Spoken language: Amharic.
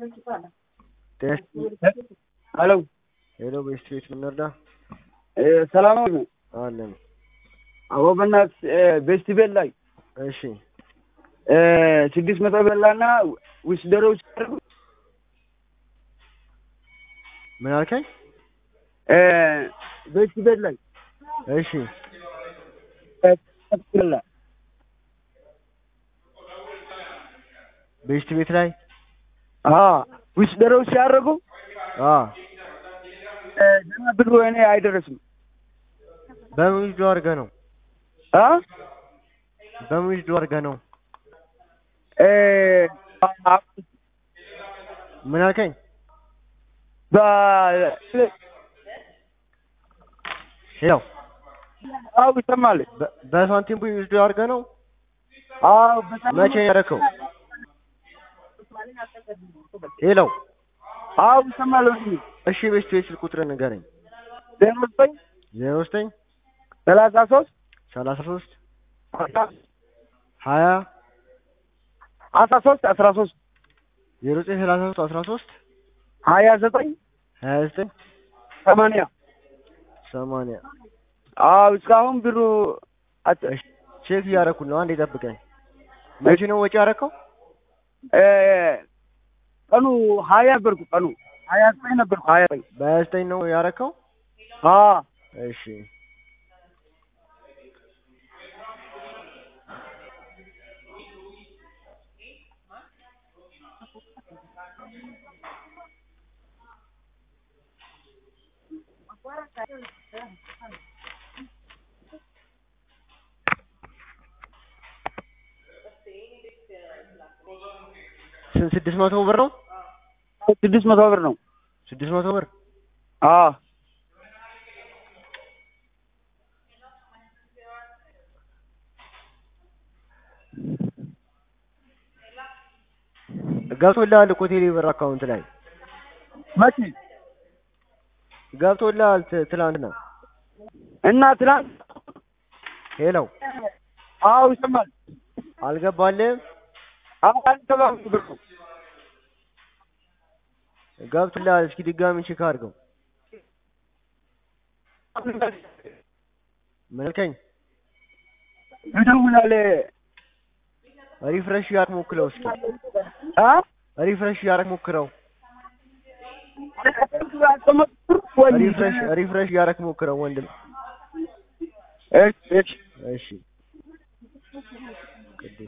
ሄሎ ሄሎ ቤስት ቤት ምንርዳ ሰላም ነው። አለን። አዎ በእናትህ ቤስት ቤት ላይ እሺ ስድስት መቶ በላና ውስደሮች ምን አልከኝ? ቤስት ቤት ላይ እሺ በላ ቤስት ቤት ላይ ውስደሮች ሲያደርጉ አ ገና ብሩ እኔ አይደረስም። በምን ዊዝዶ አድርገህ ነው? አ በምን ዊዝዶ አድርገህ ነው? ምን አልከኝ? በ ሄሎ አዎ ይሰማል። በ- በሳንቲም ቡይ ዊዝዶ አድርገህ ነው? አዎ በጣም መቼ ነው ያደረከው? ሄሎ አዎ ይሰማል። ወንድሜ እሺ ቤስት ቤት ስልክ ቁጥር ንገረኝ። ዜሮ ዘጠኝ ዜሮ ዘጠኝ ሰላሳ ሶስት ሰላሳ ሶስት ሀያ አስራ ሶስት አስራ ሶስት ዜሮ ዘጠኝ ሰላሳ ሶስት አስራ ሶስት ሀያ ዘጠኝ ሀያ ዘጠኝ ሰማንያ ሰማንያ አዎ እስካሁን ብሩ አት- እሺ ቼክ እያደረኩት ነው። አንዴ ጠብቀኝ። መቼ ነው ወጪ ያደረከው? እ ቀኑ ሀያ ነበርኩ ቀኑ ሀያ ዘጠኝ ነበርኩ ሀያ ዘጠኝ በሀያ ዘጠኝ ነው ያደረከው? አዎ እሺ ስንት ስድስት መቶ ብር ነው? ስድስት መቶ ብር ነው። ስድስት መቶ ብር አዎ ገብቶልሃል እኮ ቴሌ ብር አካውንት ላይ መቼ ገብቶልሃል ት- ትላንትና። እና ትናንት ሄሎ አዎ ይሰማል። አልገባልህም? አዎ አልተባም ብሩ ገብቶልሃል። እስኪ ድጋሚ ቼክ አድርገው። ምን አልከኝ? ይደውላል ሪፍሬሽ እያደረክ ሞክረው እስኪ አ ሪፍሬሽ እያደረክ ሞክረው። ሪፍሬሽ ሪፍሬሽ እያደረክ ሞክረው ወንድም። እሺ እሺ እሺ